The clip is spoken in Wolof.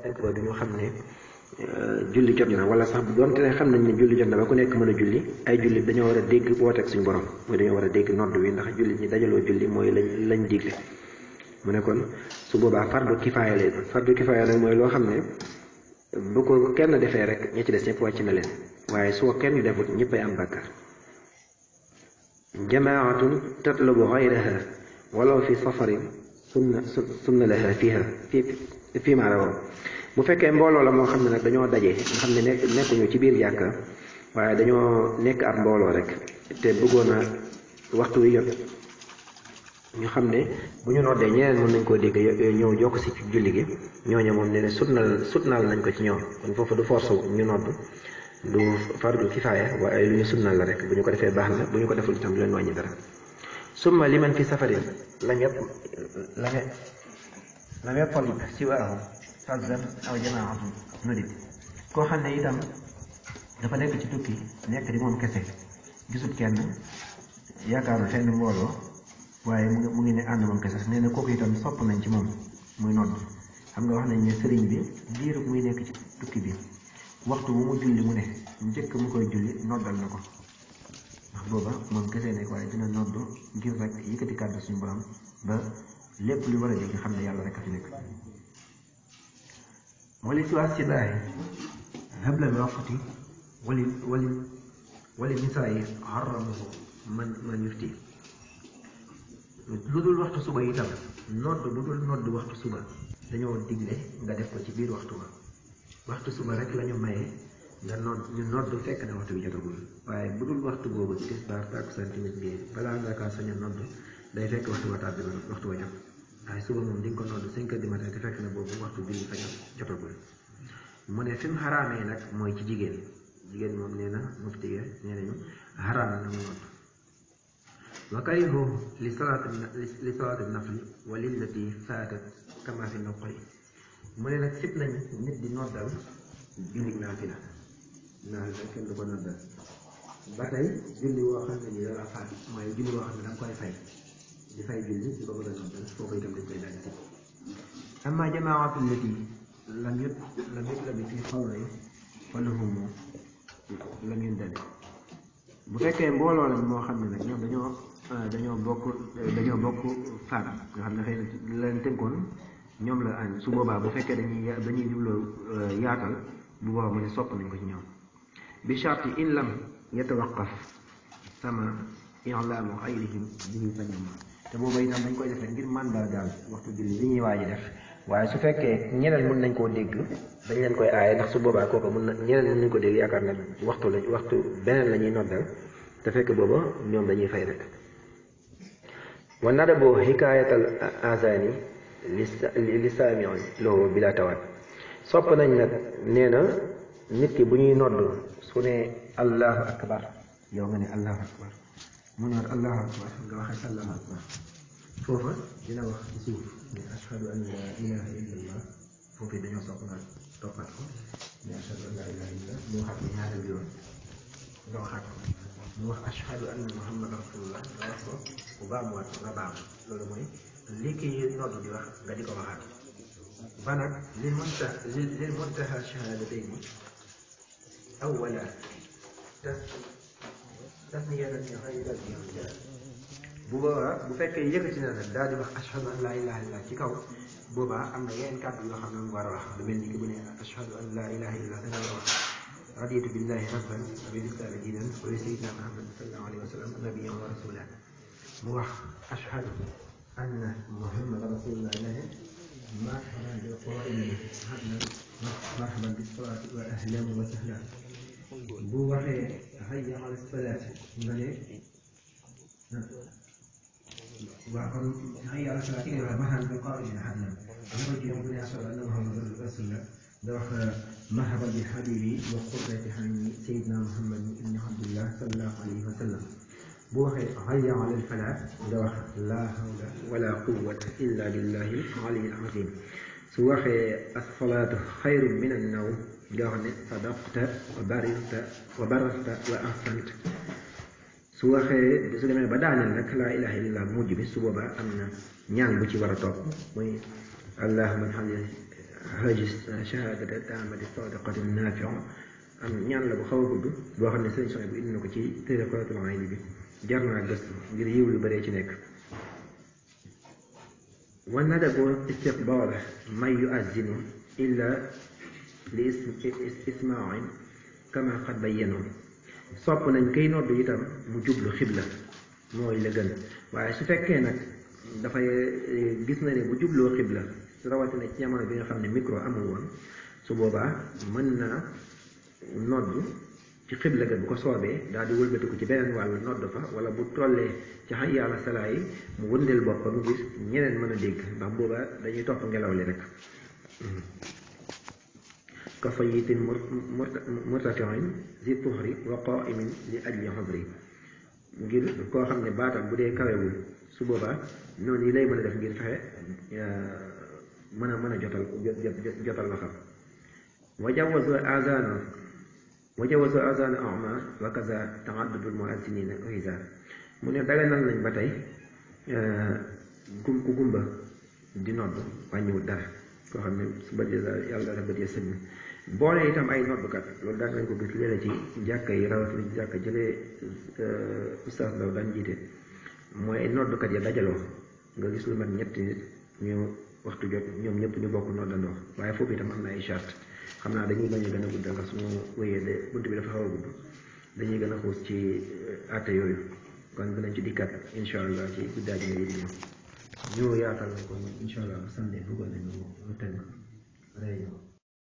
fekk ba du ñu xam ne julli jot na wala sax bu doonte ne xam nañ ne julli jot na ba ku nekk mën a julli ay julli dañoo war a dégg wooteeg suñu borom mooy dañoo war a dégg nodd wi ndax julli ñi dajaloo julli mooy lañ lañ digle mu ne kon su boobaa fardu kifaaya lay doon fardu kifaaya nag mooy loo xam ne bu ko kenn defee rek ñi ci des ñëpp wàcc na leen waaye su ko kenn defut ñëppay am bàkkaar jamaatun tatlubu gayraha walaw fi safarin sunna sunna laha fiha fi fii maa rawaw bu fekkee mbooloo la moo xam ne nag dañoo daje nga xam ne nekk nekkuñu ci biir jàkka waaye dañoo nekk ab mbooloo rek te bëggoon a waxtu wi jot ñu xam ne bu ñu noddee ñeneen mën nañ koo dégg ñëw jokk si julli gi ñooñu moom ne ne sutnal sutnal nañ ko ci ñoom kon foofu du force ñu nodd du fardu kifaaya waaye lu ñu sunnal la rek bu ñu ko defee baax na bu ñu ko deful itam du leen wàññi dara summa liman fi safarin lam yëpp lam lam yattalib siwaahu fazan aw jamaatun nudib koo xam ne itam dafa nekk ci tukki nekk di moom kese gisut kenn yaakaarul fenn mbooloo waaye mu ngi mu ngi ne ànd moom kese nee na kooku itam sopp nañ ci moom muy nodd xam nga wax nañ ne sëriñ bi diiru muy nekk ci tukki bi waxtu bu mu julli mu ne njëkk mu koy julli noddal na ko ndax booba moom kese nekk waaye dina nodd ngir rek yëkkati kàddu suñu borom ba lépp lu war a dégg xam ne yàlla rek a fi nekk wali siwaas ci laahi habla bi waqti wali wali wali nisaayi xaramahu man man yufti lu dul waxtu suba itam nodd bu dul nodd waxtu suba dañoo digle nga def ko ci biir waxtu ba waxtu suba rek la ñu maye nga nodd ñu nodd fekk na waxtu bi jotagul waaye bu dul waxtu boobu tisbaar takkusaan timis gee balaa nga kaa sañ a nodd day fekk waxtu ba tàbbi waxtu ba jot waaye suba moom di nga ko nodd cinq heures du matin te fekk na boobu waxtu julli fa jotagul mu ne fi mu xaraamee nag mooy ci jigéen jigéen moom nee na mufti ga nee nañu xaraam na mu nodd wa karihu li salaati li salaati nafli wa lillati faatat kama fi noqoy mu ne nag sib nañ nit di noddal julli naafila naafila kenn du ko noddal ba tey julli woo xam ne ni dara faat mooy julli woo xam ne da nga koy fay di fay julli di ko bëgg a noddal foofu itam dañ koy daal di sib amma jamaatu lati lam yut lam yut la bi fi xawlay fa lahumu lam yundali bu fekkee mbooloo la moo xam ne nag ñoom dañoo dañoo bokk dañoo bokk faat nga xam ne xëy na leen tënkoon ñoom la añ su boobaa bu fekkee dañuy dañuy jubloo yaatal bu boobaa mu ne sopp nañ ko ci ñoom bi sharti in lam yatawaqaf sama i'laamu xayrihim bihi fa ñoom te booba itam dañ koy def rek ngir màndargaal waxtu julli li ñuy waaj a def waaye su fekkee ñeneen mën nañ koo dégg dañ leen koy aaye ndax su boobaa kooku mën na ñeneen mën nañ ko dégg yaakaar na waxtu la waxtu beneen la ñuy noddal te fekk booba ñoom dañuy fay rek wa nadabu xikaayatal azani li saamion loo bila tawaat sopp nañ nag nee na nit ki bu ñuy nodd su ne allahu akbar yow nga ne allahu akbar mu ne allahu akbar nga waxe sallahu akbar foofa dina wax ci suuf ne ashhadu an la ilaha illa allah foofu dañoo sopp nga toppat ko ne ashhadu an la ilaha illa mu waxaat ko ñaari yoon nga waxaat ko mu wax ashhadu anna muhammad rasulullah nga wax ko bu baamuwaat ko nga baam loolu mooy li kii nodd di wax nga di ko waxaat ba nag lil munta lil muntaha shahadatayni awwala tas tasniyatan li ghayri al bu boobaa bu fekkee yëkkati na nag daal di wax ashhadu an laa ilaha illallah ci kaw boobaa am na yeneen kàddu yoo xam ne mu war a wax lu mel ni ki bu ne ashhadu an laa ilaha illallah da nga war a wax raditu billahi rabban wa bil islami diinan wa bi sayyidina muhammad sallallahu alayhi wa sallam nabiyyan wa rasulan mu wax ashhadu anna muhammad rasulullah ne marhaban bil qaimin ahlan marhaban bis salati wa ahlan wa sahlan bu waxee hayya ala salaati nga ne waaw kon hayya ala salaati nga wax marhaban bil qaimin ahlan nga ko jiitu bu ne ashhadu anna muhammadan rasulullah nga wax marhaban bi habibi wa qurrati ayni sayyidina muhammad ibni abdullah sallallahu alayhi wa sallam bu waxee hayya ala al falaah nga wax laa hawla wala quwwata illa billahi al-ali al-azim su waxee as-salaatu xayrun min an-nawm nga wax ne sadaqta wa bararta wa bararta wa ahsanta su waxee su demee ba daaneel nag laa ilaha illallah mujj bi su boobaa am na ñaan bu ci war a topp muy allahumma ij'alni hajis shahadata taamati sadiqati naafiu am ñaan la bu xaw a gudd boo xam ne sëriñ soxna bu indi na ko ci téere Qurratul Ayni bi jar naa gëstu ngir yiw lu bëree ci nekk wa nadabu istiqbaala man yuazzinu illa li ismain kama qad bayyanu sopp nañ koy nodd itam mu jublu xibla mooy la gën waaye su fekkee nag dafay gis na ne bu jubloo xibla rawatina ci jamono bi nga xam ne micro amul woon su boobaa mën na nodd ci xibla ga bu ko soobee daal di wëlbatiku ci beneen wàll nodd fa wala bu tollee ci hayya ala salaa yi mu wëndeel boppam ngir ñeneen mën a dégg ndax boobaa dañuy topp ngelaw li rek ka fayitin murtafiin zi tuhri wa qaimin li ajli xudri ngir koo xam ne baatam bu dee kawewul su boobaa noonu yi lay mën a def ngir fexe mën a mën a jotal jotal la xam wa jawazu azana wa jawazu azana ama wa kaza taaddudul muazzinina uhisa mu ne daganal nañ ba tey gum ku gumba di nodd wàññiwul dara koo xam ne su bët yàlla dafa bët ya sëñ boole itam ay noddkat loolu daan nañ ko gis léeg ci jàkka yi rawatina ci jàkka jëlee ustaas Ndaw daan jiite mooy ay noddkat ya dajaloo nga gis lu mat ñetti nit ñu waxtu jot ñoom ñëpp ñu bokk noddandoo waaye foofu itam am na ay charte xam naa dañuy bañ a gën a guddal ndax suñu wéyee de bunt bi dafa xaw a gudd dañuy gën a xuus ci àtte yooyu kon dinañ ci dikkat incha allah ci guddaa ji yi ñu yaatal na ko incha allah bu sànnee bëggoon nañu ñu tënk réunion